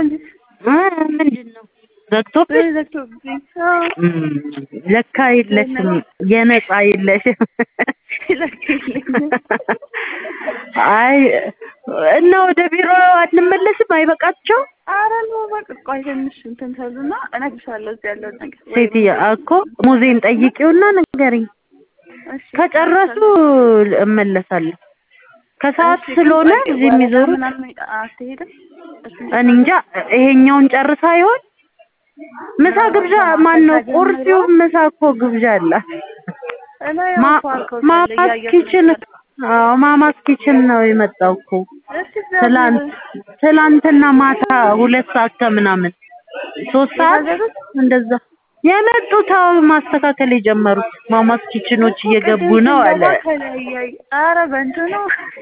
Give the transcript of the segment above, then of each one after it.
እንጂ እ ምንድን ነው ዘግቶብሽ? ዘግቶብኝ። አዎ እም፣ ለካ የለሽም የነፃ የለሽም። ይለክልኝ። አይ እና ወደ ቢሮ አንመለስም? አይበቃቸው ኧረ ነው በቃ ቆይ ትንሽ እንትን ተሉና እነግርሻለሁ እዚህ ያለውን ነገር። ሴትዮ እኮ ሙዜን ጠይቂውና ንገሪኝ። እሺ፣ ከጨረሱ እመለሳለሁ። ከሰዓት እሺ፣ ስለሆነ ቆይ እዚህ ወረዳ የሚዞሩት ምናምን አትሄድም? እሱን እኔ እንጃ። ይሄኛውን ጨርሳ ይሆን? ምሳ ግብዣ ማን ነው? ቁርሲው ምሳ እኮ ግብዣ አለ። እላይ ማ- አልፎ አልፎ ሳለ ማማስ እያየሁት ኪችን ነበር። አዎ ማማስ ኪችን ነው የመጣው እኮ እሺ፣ እግዚአብሔር ትላንት ትላንትና ማታ ሁለት ሰዓት ከምናምን ሶስት ሰዓት የታዘዙት? እንደዛ የመጡት አዎ ማስተካከል የጀመሩት ማማስ ኪችኖች እየገቡ ነው አለ። ኧረ በእንትኑ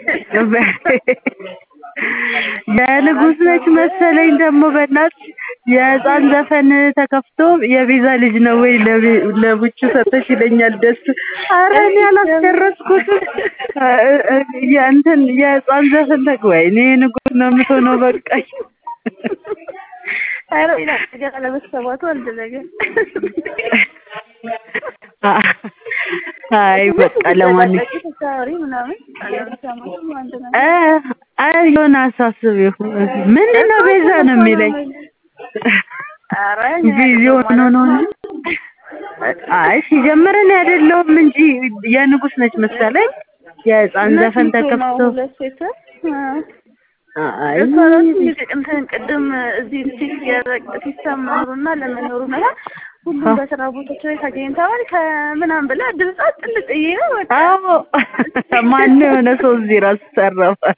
የንጉስ ነች መሰለኝ ደግሞ በእናትሽ የህፃን ዘፈን ተከፍቶ የቤዛ ልጅ ነው ወይ ለቤ- ለቡቹ ሰጠሽ ይለኛል ደስ ኧረ እኔ አላስደረስኩትም እ- እ- የእንትን የህፃን ዘፈን ተክ ወይኔ ንጉስ ነው የምትሆነው በቃኝ ኧረ ይላል ገና ለመሰባቱ አንድ ነገር አይ በቃ ለማንኛውም ተሳሪ ምናምን አለመሰማቱ አንድ ነገር እ አይ የሆነ አሳስቢው ምንድን ነው ቤዛ ነው የሚለኝ ኧረ ቢዚ ሆኖ ነው እንጂ አይ ሲጀምር እኔ አይደለሁም እንጂ የንጉስ ነች መሰለኝ የህፃን ዘፈን ተከፍቶ ሁለት ሴት አይ እሷ ራሱ እንትን ቅድም እዚህ ፊት የረቅ ሲስተም መኖሩና ለመኖሩ ነገር ሁሉም በስራ ቦታቸው ላይ ተገኝተዋል ከምናምን ብላ ድምጻ ጥልቅ ነው በቃ አዎ ማን የሆነ ሰው እዚህ ራሱ ሰራፋል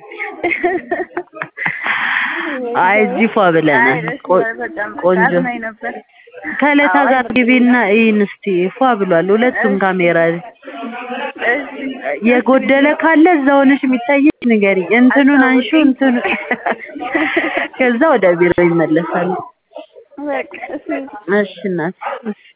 አይ እዚህ ፏ ብለናል ቆ- ቆንጆ ነበር ከለታ ጋር ግቢና ይህን እስቲ ፏ ብሏል ሁለቱም ካሜራ ላይ የጎደለ ካለ እዛ ሆነሽ የሚታየሽ ንገሪ እንትኑን አንሹ እንትኑ ከዛ ወደ ቢሮ ይመለሳሉ በቃ እሺ እሺ እናት እሺ